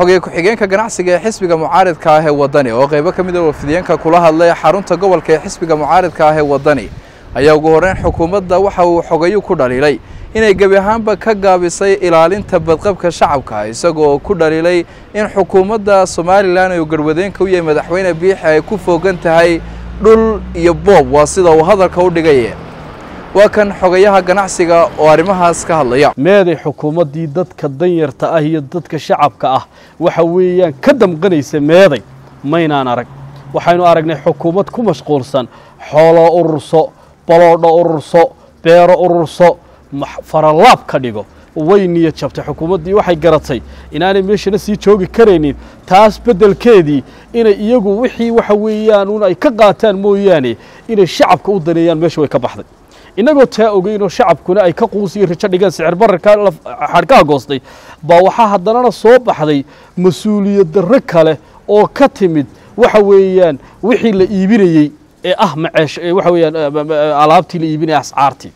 xogay ku-xigeenka ganacsiga ee xisbiga mucaaridka ah ee waddani oo qaybo ka mid a wafdiyeenka kula hadlay xarunta gobolka ee xisbiga mucaaridka ah ee waddani ayaa ugu horreyn xukuumadda waxa uu xogayu ku dhaliilay inay gebi ahaanba ka gaabisay ilaalinta badqabka shacabka isagoo ku dhaliilay in xukuumadda somalilan uu garwadeenka u yahay madaxweyne biixi ay ku foogan tahay dhul iyo boob waa sida uu hadalka u dhigay waa kan xogayaha ganacsiga oo arrimahaas ka hadlaya meeday xukuumaddii dadka danyarta ah iyo dadka shacabka ah waxa weeyaan ka damqanaysa meeday maynaan arag waxaynu aragnay xukuumad ku mashquulsan xoolo ururso baloodho ururso beero ururso faralaab ka dhigo way niyad jabtay xukuumaddii waxay garatay inaanay meeshana sii joogi karaynin taas beddelkeedii inay iyagu wixii waxa weeyaan un ay ka qaataan mooyaane inay shacabka u daneeyaan meesha way ka baxday innagoo taa ogeynoo shacabkuna ay ka quusiyo rajo dhigeen sicir bararka xadhkaha goostay baa waxaa haddanana soo baxday mas-uuliyad darro kale oo ka timid waxa weeyaan wixii la iibinayey ee ah maceesh waxa weeyaan alaabtii la iibinaya ascaartii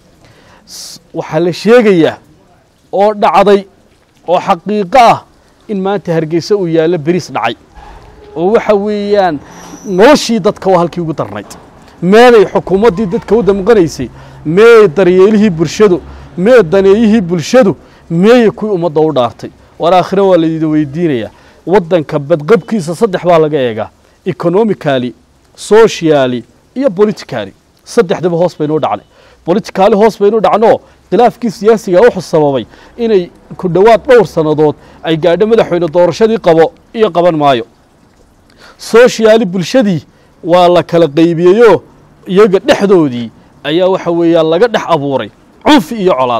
waxaa la sheegayaa oo dhacday oo xaqiiqo ah in maanta hargeysa uu yaallo beriis dhacay oo waxa weeyaan noloshii dadka waa halkii ugu darnayd meeday xukuumaddii dadka u damqanaysay meey daryeelihii bulshadu mee daneeyihii bulshadu meeye kuwii ummadda u dhaartay war aakhire waa laydi weydiinayaa waddanka badqabkiisa saddex baa laga eegaa economicali sociali iyo politicali saddexdaba hoos baynuu dhacnay boliticaali hoos baynu dhacnoo khilaafkii siyaasiga wuxuu sababay inay ku dhowaad dhowr sannadood ay gaadho madaxweyne doorashadii qabo iyo qaban maayo sociaali bulshadii waa la kala qaybiyeyoo iyaga dhexdoodii ayaa waxa weeyaan laga dhex abuuray cunfi iyo colaad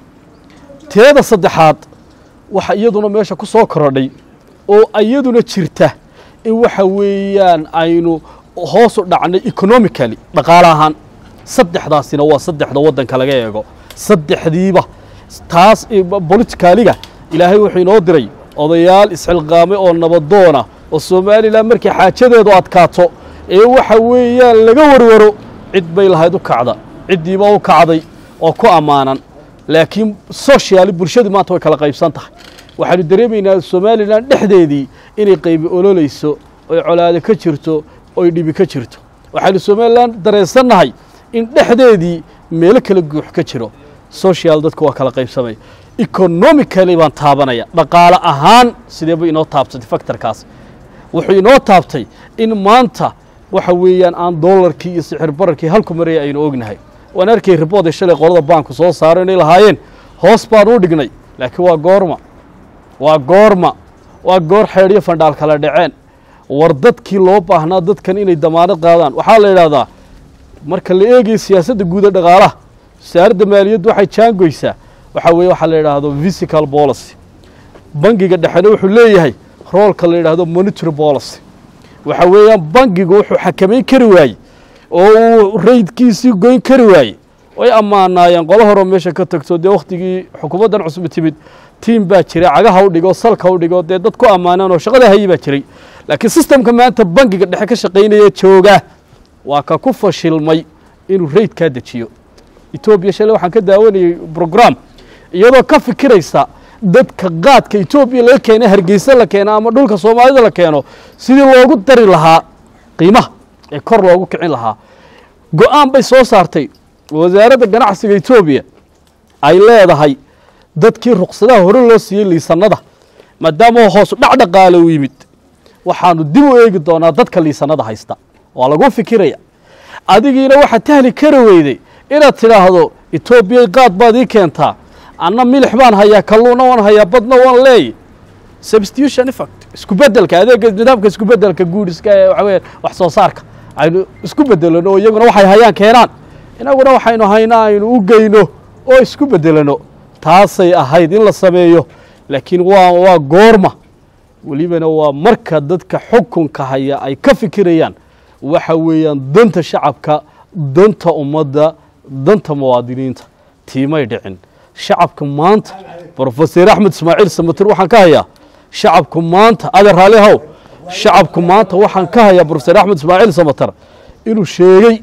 teeda saddexaad waxa iyaduna meesha ku soo korodhay oo iyaduna jirta in waxa weeyaan aynu hoosu dhacnay economicali dhaqaale ahaan saddexdaasina waa saddexda waddanka laga eego saddexdiiba taas bolitikaaliga ilaahay wuxuu inoo diray odayaal isxilqaamay oo nabadoona oo somalilan markay xaajadeedu adkaato ee waxa weeyaan laga warwaro cid bay lahayd u kacda ciddiiba u kacday oo ku ammaanan laakiin sociaali bulshadii maanta way kala qaybsan tahay waxaanu dareemaynaa somalilan dhexdeedii inay qaybi ololayso oy colaado ka jirto oy dhibi ka jirto waxaynu somalilan dareensannahay in dhexdeedii meelo kala guux ka jiro social dadku waa kala qaybsamaya economically baan taabanaya dhaqaale ahaan sideeba inoo taabtay factorkaas wuxuu inoo taabtay in maanta waxa weeyaan aan dollarkii iyo sixir bararkii halku maraya aynu ognahay waan arkay ribooday shalay qolada baanku soo saaro inay lahaayeen hoos baan u dhignay laakiin waa goorma waa goorma waa goor xeedhyo fandhaal kala dhaceen war dadkii loo baahnaa dadkan inay damaanad qaadaan waxaa la yidhaahdaa marka la eegayo siyaasadda guuda dhaqaalaha wasaaradda maaliyaddu waxay jaangoysaa waxaa weeye waxaa la yidhaahdo physical policy bangiga dhexena wuxuu leeyahay roolka la yidhaahdo monitory policy waxa weeyaan bangigu wuxuu xakamayn kari waayey oo uu raydkiisii goyn kari waayey way ammaanaayeen qolo horeo meesha ka tagto dee wakhtigii xukuumaddan cusub timid tiim baa jiray cagaha u dhigo salka u dhigo dee dad ku ammaaneen oo shaqada hayi baa jiray laakiin sistemka maanta bangiga dhexe ka shaqaynaya jooga waa ka ku fashilmay inuu raydkaa dejiyo etoobiya shalay waxaan ka daawanayey brogram iyadoo ka fikiraysa dadka qaadka etoobiya laga keena hargeysa la keeno ama dhulka soomaalida la keeno sidii loogu dari lahaa qiimaha ee kor loogu kicin lahaa go-aan bay soo saartay wasaaradda ganacsiga etoobiya ay leedahay dadkii ruqsadaha hore loo siiyey liisanada maadaama hoos dhacdhaqaale u yimid waxaanu dib u eegi doonaa dadka liisanada haysta waa lagu fikiraya adigiina waxaad tahli kari weyday inaad tidhaahdo etoobiyay qaad baad ii keentaa anna milix baan hayaa kalluunna waan hayaa badna waan leey substitution effect isku bedelka adeega nidaamka isku bedelka guuriska ee waxa weya wax soo saarka aynu isku bedelano oo iyaguna waxay hayaan keenaan inaguna waxaynu haynaa aynu u geyno oo isku bedelano taasay ahayd in la sameeyo laakiin waa waa goorma welibana waa marka dadka xukunka haya ay ka fikirayaan waxa weeyaan danta shacabka danta ummadda danta muwaadiniinta tiimay dhicin shacabka maanta brofeser axmed ismaaciil samatir waxaan ka hayaa shacabku maanta adeer raali haw shacabku maanta waxaan ka hayaa brofeser axmed ismaaciil samatar inuu sheegay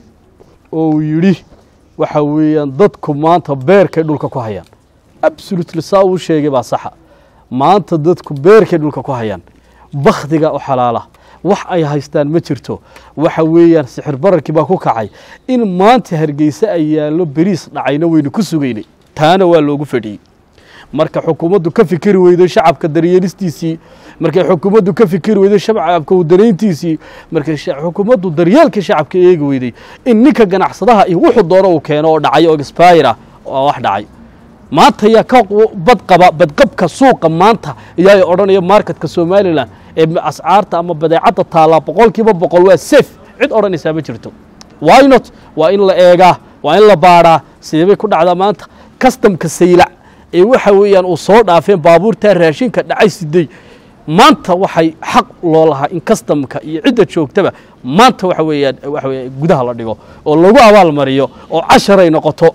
oo uu yidhi waxa weeyaan dadku maanta beerkay dhulka ku hayaan absolutely saa uu sheegay baa saxa maanta dadku beerkay dhulka ku hayaan bakhdiga u xalaala wax ay haystaan ma jirto waxa weeyaan sixir bararkii baa ku kacay in maanta hargeysa ay yaallo beriis dhacayna waynu ku sugaynay taana waa loogu fadhiyey marka xukuumaddu ka fikiri weydo shacabka daryeelistiisii markay xukuumaddu ka fikiri weydo shacabka udanayntiisii markay xukuumaddu daryeelkii shacabka eegi weyday in ninka ganacsadaha iyo wuxuu doono uu keeno oo dhacay oo expira waa wax dhacay maanta yaa ka badqaba badqabka suuqa maanta iyaa odhanaya marketka somalilan ee ascaarta ama badeecadda taallaa boqol kiiba boqol waa safe cid odhanaysaa ma jirto why not waa in la eegaa waa in la baadhaa sidee bay ku dhacdaa maanta customka saylac ee waxa weeyaan uu soo dhaafeen baabuurtaa raashinka dhacay siday maanta waxay xaq loo lahaa in customka iyo cidda joogtaba maanta waxa weeyaan waxa weya gudaha la dhigo oo lagu abaalmariyo oo casharay noqoto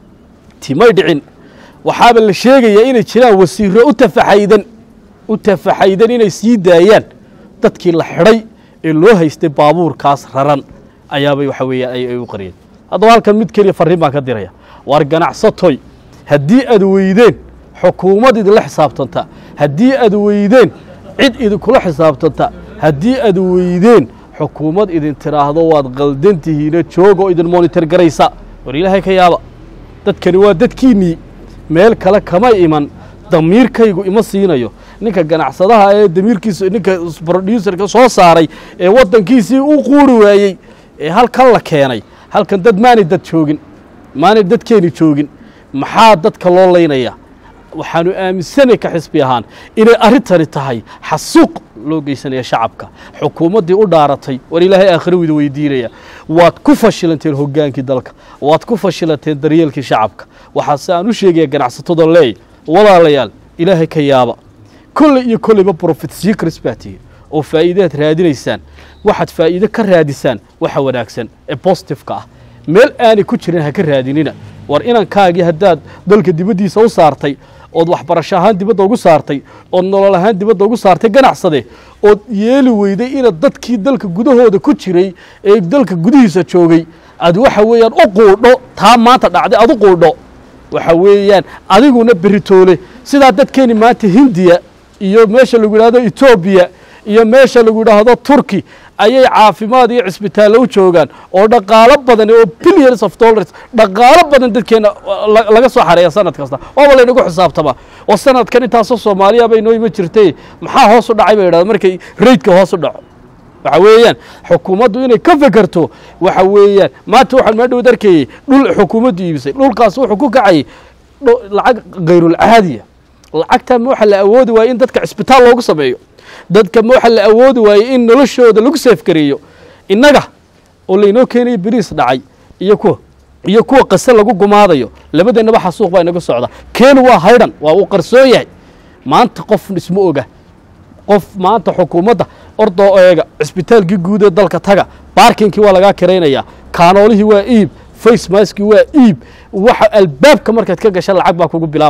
timay dhicin waxaaba la sheegayaa inay jiraan wasiiro u tafaxaydan u tafaxaydan inay sii daayaan dadkii la xidhay ee loo haystay baabuurkaas raran ayaabay waxa weeyaan ay u qariyeen haddaba halkan mid keliya farriin baan ka diraya waar ganacsatoy haddii aad weydeen xukuumad idinla xisaabtanta haddii aad weydeen cid idinkula xisaabtanta haddii aad weydeen xukuumad idin tidhaahdo waad qaldantihiina jooga oo idin monitor garaysa war ilaahay ka yaaba dadkani waa dadkiinnii meel kale kama iman damiirkaygu ima siinayo ninka ganacsadaha ee damiirkiisa ninka broducerka soo saaray ee waddankiisii u quuri waayey ee halkan la keenay halkan dad maanay dad joogin maanay dadkeeni joogin maxaa dadka loo laynaya waxaanu aaminsanay ka xisbi ahaan inay arrintani tahay xasuuq loo geysanaya shacabka xukuumaddii u dhaaratay war ilaahay aakhiro wida weydiinaya waad ku fashilanteen hoggaankii dalka waad ku fashilanteen daryeelkii shacabka waxaase aan u sheegaya ganacsatada leey walaalayaal ilaahay ka yaaba kolley iyo kolleyba profit secrets baa tihi oo faa'iidaad raadinaysaan waxaad faa'iide ka raadisaan waxa wanaagsan ee bositifeka ah meel aanay ku jirin ha ka raadinina war inankaagii haddaad dalka dibaddiisa u saartay ood waxbarasho ahaan dibadda ugu saartay ood nolol ahaan dibadda ugu saartay ganacsade ood yeeli weyday inaad dadkii dalka gudahooda ku jiray ee dalka gudihiisa joogay aad waxa weeyaan u quudho taa maanta dhacday aad u quudho waxa weeyaan adiguna beritoole sidaa dadkeeni maanta hindiya iyo meesha lagu yidhaahdo etoobiya iyo meesha lagu yidhaahdo turki ayay caafimaad iyo cisbitaallo u joogaan oo dhaqaalo badan oo billions of dollars dhaqaalo badan dadkeena laga soo xareeya sanad kasta waaba laynagu xisaabtama oo sanadkan intaasoo soomaaliya bay noo ima jirtay maxaa hoos u dhacay ba yidhahda markay raydka hoos u dhaco waxa weeyaan xukuumaddu inay ka fekerto waxa weeyaan maanta waxaan maa dhowd arkayey dhul xukuumaddu iibisay dhulkaas wuxuu ku kacayay lacag kayrulcaadiya lacagtaa ma waxa la awoodi waayey in dadka cisbitaal loogu sameeyo dadka ma waxa la awoodi waayey in noloshooda lagu seefgareeyo innaga oo laynoo keenayo beriis dhacay iyo kuwa iyo kuwa qase lagu gumaadayo labadeennaba xasuuq baa inaga socda keenu waa haydhan waa uu qarsoon yahay maanta qof isma oga qof maanta xukuumadda ordoo eega cisbitaalkii guud ee dalka taga baarkinkii waa lagaa kiraynaya kaanoolihii waa iib face maskii waa iib waxa albaabka markaad ka gasha lacag baa kugu bilaaba